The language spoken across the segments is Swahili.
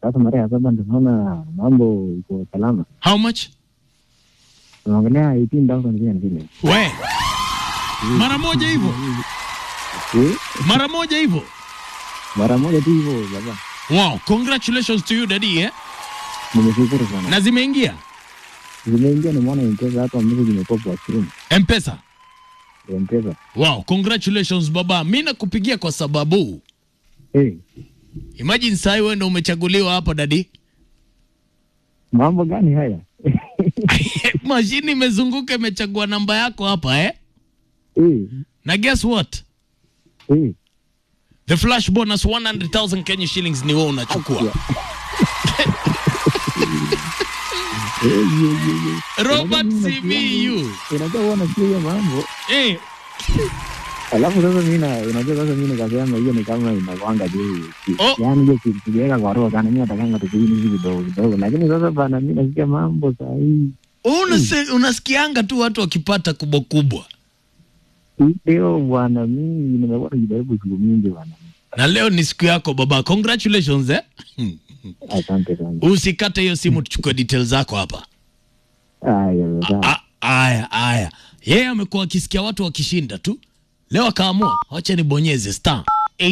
Sasa mara ya saba ndio naona mambo iko salama. How much? Tunaongelea 18,000 Kenya shillings. We. Mara moja hivyo. Eh, Mara moja hivyo. Mara moja tu hivyo baba. Wow, congratulations to you daddy eh. Nimeshukuru sana. Na zimeingia Zimeingia nimeona M-Pesa hapa message imekuwa kwa screen. M-Pesa. M-Pesa. Wow, congratulations baba. Mimi nakupigia kwa sababu Eh, imagine sasa wewe ndio umechaguliwa hapa dadi. mambo gani haya? Mashini imezunguka imechagua namba yako hapa eh? Eh, Na guess what? eh. The flash bonus 100,000 Kenya shillings ni wewe unachukua. Eh, ye, ye, ye. Robert Unajua mimi CBU. Unajua huwa nasikia hiyo mambo. Eh, Alafu sasa mimi na unajua sasa mimi nikasema hiyo ni kama inakwanga tu. Oh. Yaani hiyo ki- kijiweka kwa roho sana mimi natakanga tu hivi hivi kidogo kidogo. Lakini sasa bana mimi nasikia mambo saa hii. unase, unasikianga tu watu wakipata kubwa kubwa. Leo bwana mimi nimekuwa nikijaribu siku mingi bwana. Na leo ni siku yako baba. Congratulations eh. Asante sana. Usikate hiyo simu tuchukue details zako hapa. Haya sasa. A- Aya, aya. Yeye amekuwa akisikia watu wakishinda tu. Leo akaamua, wacha nibonyeze star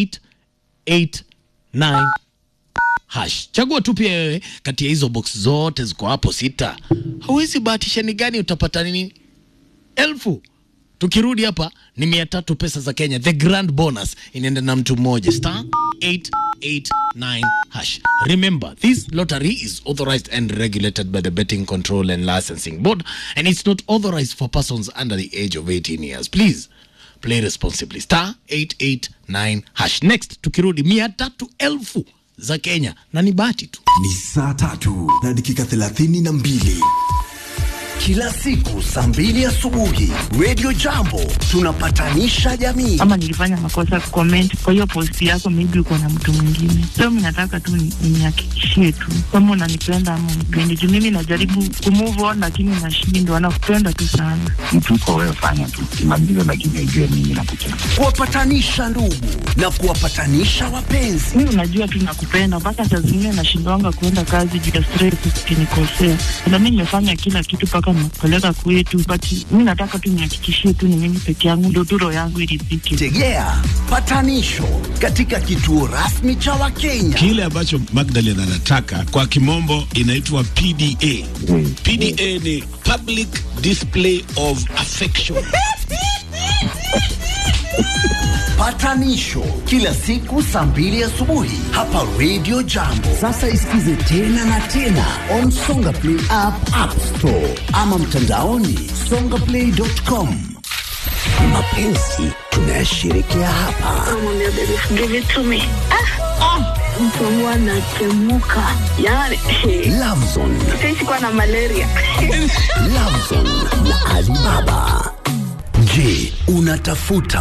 889 hash. Chagua tu pia wewe kati ya hizo box zote ziko hapo sita. Hauwezi bahatisha ni gani utapata nini? Elfu. Tukirudi hapa ni mia tatu pesa za Kenya. The grand bonus inaenda na mtu mmoja star 889 hash. Remember, this lottery is authorized and regulated by the Betting Control and Licensing Board and it's not authorized for persons under the age of 18 years. Please play responsibly. Star 889 hash. Next, tukirudi mia tatu elfu za Kenya na ni bahati tu. Ni saa tatu na dakika thelathini na mbili kila siku saa mbili asubuhi Radio Jambo tunapatanisha jamii. ama nilifanya makosa comment kwa hiyo post yako, maybe uko na mtu mwingine. So mimi nataka tu ni- nihakikishie tu kama unanipenda ama unipendi, juu mimi najaribu kumove on lakini nashindwa. Nakupenda tu sana. mtu uko wewe, fanya tu kimaliza, lakini ujue mimi nakupenda. kuwapatanisha ndugu na kuwapatanisha wapenzi. Mimi unajua tu nakupenda, mpaka saa zingine nashindwanga kuenda kazi juu ya stress, ukinikosea. Na mimi nimefanya kila kitu mpaka nakupeleka kwetu, but mimi nataka tu nihakikishie tu ni mimi peke yangu, ndio tu roho yangu iridhike. Tegea patanisho katika kituo rasmi cha Wakenya. Kile ambacho Magdalen anataka kwa kimombo inaitwa PDA. Mm. PDA ni public display of affection. Patanisho kila siku saa mbili asubuhi hapa Radio Jambo. Sasa isikize tena na tena on Songa Play app, App Store ama mtandaoni songaplay.com. Mapenzi tunayashirikia hapa. Namwambia baby give it to me. Ah, ah, mtu wangu anatemuka yani Lovezone, sisi kuwa na malaria Lovezone na Alibaba. Je, unatafuta